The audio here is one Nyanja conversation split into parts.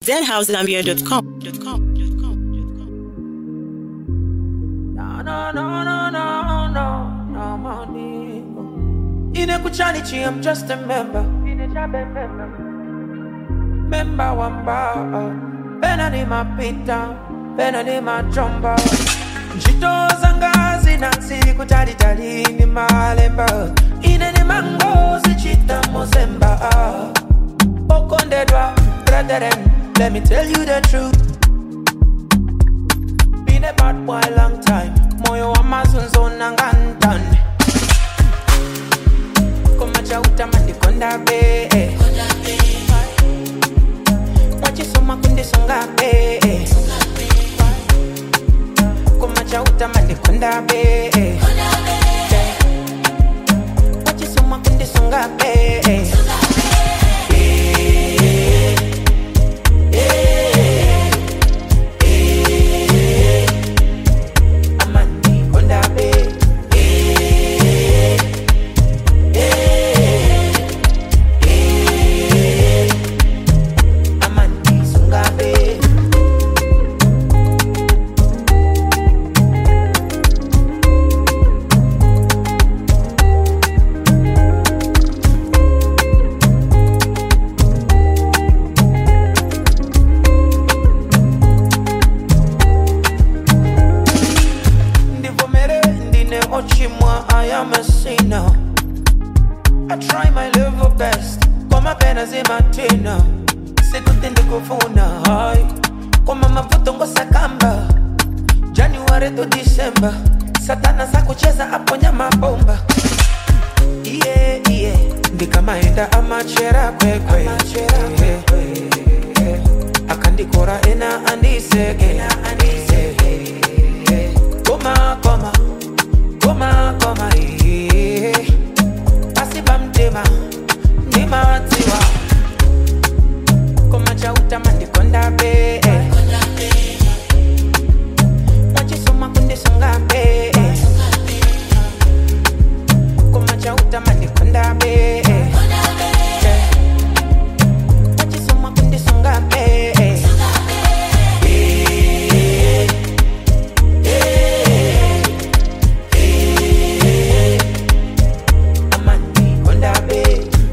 deadhousegambia.com. No, no, no, no, no, no, no, money. Inekuchanichi, I'm just a member. Member wamba. Pena ni mapita, pena ni majomba. Njito zanga zinansi kutalitali ni malemba. Ine ni mango zichita mozemba. Okondedwa, brethren, let me tell you the truth. Been a bad boy long time. Moyo wa mazunzo na ngantan. Kumacha utamandi konda be. Wachisoma kundi songa be. Kumacha utamandi konda be. Wachisoma kundi songa be. Amandi konda be. Amandi sunga be. ndivomere ndine ochimwa i am a sinner i try my level best koma pena zimatina sikuti ndikufuna hai koma mavuto ngosakamba january to december satana sakucheza aponya mabomba iye iye ndikamaenda amachera kwekwe akandikora ena andiseke koma koma koma koma iye pasipa mtima ndimatiwa koma chautama ndikonda be mwachisoma kundisonga be koma chautama ndikonda be mwachisoma kundisonga be amandi konda be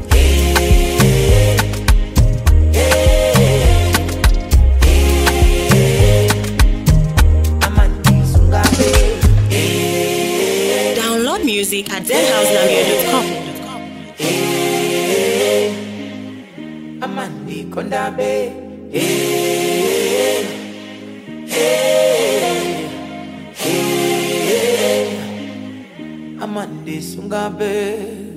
amandi sunga be Download music at deadhousegambia.com. amandi konda be amandi sunga be